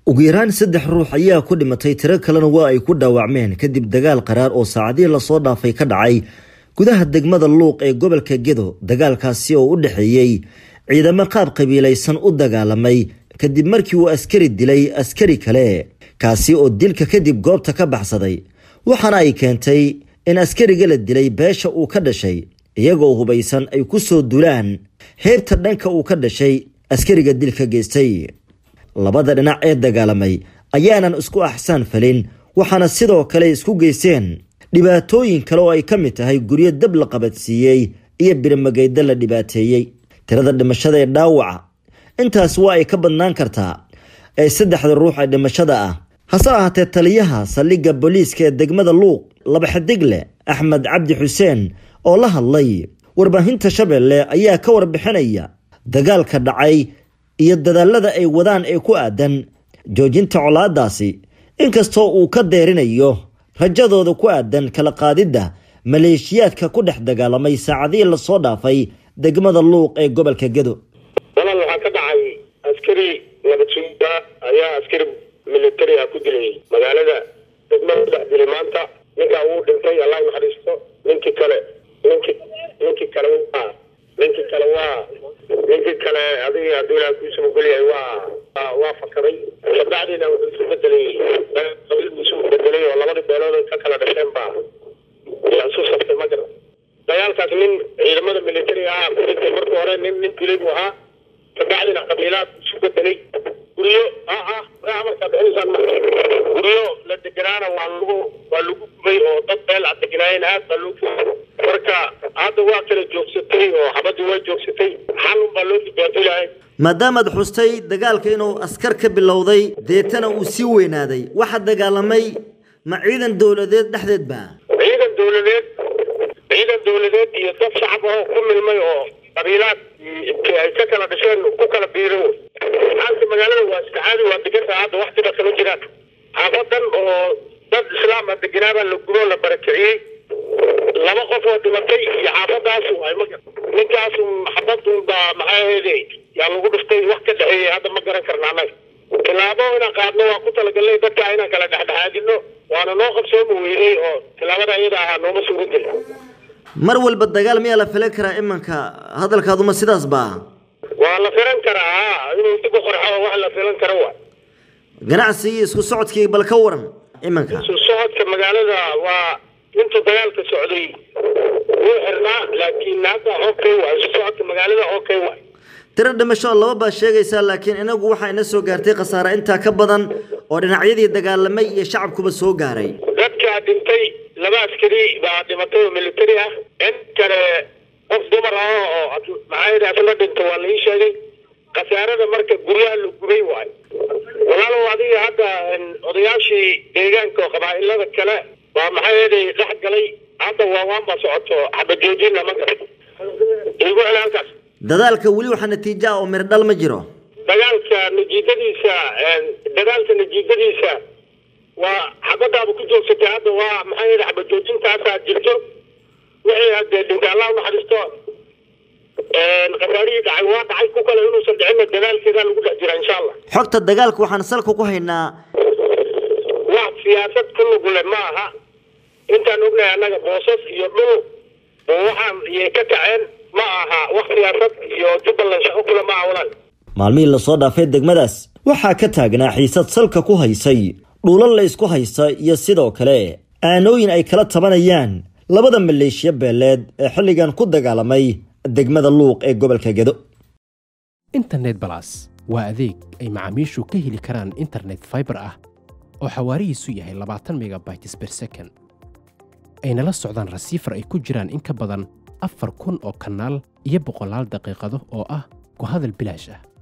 ugu yaraan saddex ruux ayaa ku dhimatay tiro kalena waa ay ku dhaawacmeen kadib dagaal qaraar oo saacadihii lasoo dhaafay ka dhacay gudaha degmada luuq ee gobolka gedo dagaalkaasi oo u dhexeeyey ciidamo qaab qabiilaysan u dagaalamay kadib markii uu askari dilay askari kale kaasi oo dilka kadib goobta ka baxsaday waxaana ay keentay in askariga la dilay beesha uu ka dhashay iyagoo hubaysan ay ku soo dulaan heebta dhanka uu ka dhashay askariga dilka geystay labada dhinac ee dagaalamay ayaanan isku axsaan falin waxaana sidoo kale isku geysteen dhibaatooyin kale oo ay ka mid tahay guryo dab la qabadsiiyey iyo birimageyda la dhibaateeyey tirada dhimashada ee dhaawaca intaas waa ay ka badnaan kartaa ee saddexda ruux ee dhimashada ah hase ahaatee taliyaha saldhigga booliiska ee degmada luuq laba xidigle axmed cabdi xuseen oo la hadlay warbaahinta shabeelle ayaa ka warbixinaya dagaalka dhacay iyo dadaalada ay wadaan ee ku aadan joojinta colaadaasi inkastoo uu ka deerinayo rajadooda ku aadan kala qaadidda maleeshiyaadka ku dhex dagaalamay saacadihii lasoo dhaafay degmada luuq ee gobolka gedo dalal waxaa ka dhacay askari nabadsuuda ayaa askari militari ah ku dilay magaalada degmada dhex dilay maanta ninkaa wuu dhintay allah naxariisto ninkii kale ninki ninkii kale waa ninkii kale waa ninkii kale adiga hadduu ilaah kuusa ogolyahay waa waa fakaray kabacdina wuxuu isu bedelay qabiilbu isu bedelay oo labadii beelood ka kala dhasheen baa yaa isu saftay ma garan dagaalkaas nin ciidamada militariga ah ku dhintay marka hore nin nin dilay buu ahaa kabacdina qabiilaad isu bedelay guryo ah ah amarkaa bixinaysaan ma guryo la deganaana waa lagu waa lagu gubay oo dad beel a deganaayeen aad baa loo marka hadda waa kala joogsatay oo xabadii waa joogsatay xalun baa loo dhibaatolahay maadaamaad xustay dagaalka inuu askar ka bilowday deetana uu sii weynaaday waxaa dagaalamay ma ciidan dowladeed dhexdeed ba ciidan dowladeed ciidan dowladeed iyo dad shacab ahoo ku milmay oo qabiilaad ay ka kala dhasheen ku kala biirin xaalka magaalada waa iska caadi waa degantaha hadda wax dhiba kama jiraan xaafadan oo dad islaam a deganaabaa la gubo la barakiciyey laba qof oo dhimatay iyo xaafadaasu ay ma ninkaasu xabadun baa maxaa ahayde yaa lagu dhiftay wax ka dhexeeyey hadda ma garan karna annaga tilaabo inaan qaadno waa ku talagalnay dadka inaan kala dhexdhexaadino waana noo qabsooma weynay oo tilaabada iyada ahaa nooma suura gelin mar walba dagaal miyaa la filan karaa imanka hadalkaaduma sidaas ba waa la filan karaa inuu dib u qorxo wax la filan karo wa ganacsigii isku socodkii bal ka waran imanka isu socodka magaalada waa inta dagaalka socday wuu xirnaa laakiin hadda okay waa isu socodka magaalada okay waay tiro dhimasho laba baa sheegaysaa laakiin inagu waxaa ina soo gaartay khasaare intaa ka badan oo dhinacyadii dagaalamay iyo shacabkuba soo gaaray dadkaa dhintay laba askari baa dhimatay oo militari ah in kale qof dumar ah oo maxaa yidhi asla dhinta waa la ii sheegay khasaarada marka guryaha la gubay waayo walaalow adiga hadda odayaashii deegaanka oo qabaa'ilada kale baa maxaa yeelay dhex galay hadda waawaan baa socoto xabajoojina ma garan igu celi halkaas dadaalka weli waxaa natiijo ah oo mirdhal ma jiro dagaalka natiijadiisa dagaalka natiijadiisa waa xabadaaba ku joogsatay hadda waa maxaa yeele xabajoojintaasaa jirto wixii hadee dhinta allah unaxariisto khasaarihii dhacay waa dhacay ku kale inuusan dhicinna dadaalkeedaa lagu dhex jira insha allah xogta dagaalka waxaan salka ku haynaa wax siyaasad ku lugule ma aha intaan ognahay annaga boosas iyo dhul oo waxaan iyay ka kaceen ma aha wax siyaasad iyo jubbaland shaqo kule ma aha walaal maalmihii lasoo dhaafay degmadaas waxaa ka taagnaa xiisad salka ku haysay dhuulal la isku haysta iyo sidoo kale aanooyin ay kala tabanayaan labada maleeshiya beeleed ee xilligan ku dagaalamay degmada luuq ee gobolka gedo internet balas waa adeeg ay macaamiishu ka heli karaan internet faibar ah oo xawaarihiisu yahay labaatan megabytes ber second ayna la socdaan rasiifar ay ku jiraan in ka badan afar kun oo kanaal iyo boqolaal daqiiqado oo ah ku hadal bilaash ah